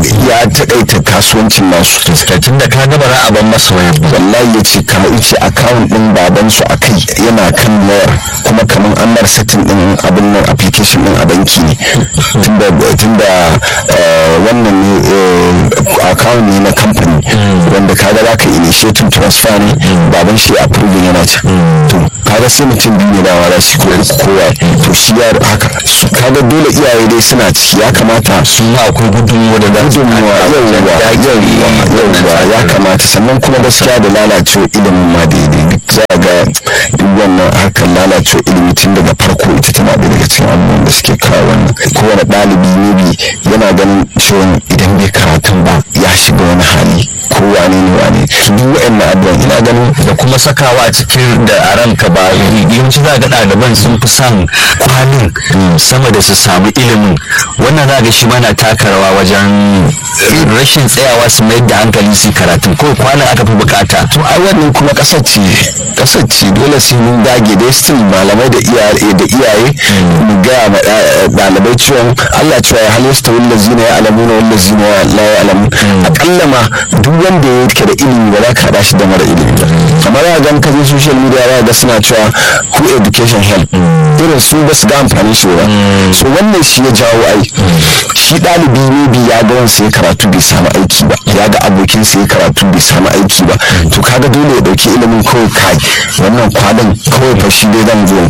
ya taƙaita kasuwancin nasu tun da ka gaba za a ban masa wayar wallahi ya ce ka ice account din baban su a kai yana kan wayar kuma kamar an bar setting din abin nan application din a banki ne tunda tunda wannan ne account ne na company wanda kaga za ka initiating transfer ne baban shi approving yana can to kaga sai mutum biyu ne dawa za su ko kowa to shi ya haka kaga dole iyaye dai suna ciki ya kamata su ma akwai gudunmuwa da za su gudunmuwa yauwa yauwa ya kamata sannan kuma gaskiya da lalacewa ilimin ma daidai duk za ga duk wannan harkar lalacewa ilimi tun daga farko ita tana da daga cikin abubuwan da suke kawo wannan kowane ɗalibi ne bi yana ganin cewa idan bai karatun ba ya shiga wani hali ko wane ne wane duk wa'annan abubuwan ina ganin da kuma sakawa a cikin da a ranka ba yawanci za ga ɗaliban sun fi son kwalin sama da su samu ilimin wannan za ga shi mana taka rawa wajen rashin tsayawa su mayar da hankali su karatun ko kwanan aka fi bukata to ai wannan kuma kasar ce kasar ce dole sai mun dage dai still malamai da iyaye da iyaye mu ga ma ɗalibai cewa Allah cewa ya halista wal lazina ya alamuna wal lazina la ya alamu akalla ma duk wanda yake da ilimi ba za ka haɗa shi da mara ilimi ba kamar ya ga ka je social media za ga suna cewa who education help irin su ba su da amfani shi ba so wannan shi ya jawo ai shi ɗalibi ne bi ya ga wansa ya karatu bai samu aiki ba ya ga abokin sa ya karatu bai samu aiki ba to kaga dole ya dauki ilimin kawai kai wannan kwanan kawai fa shi dai zan zo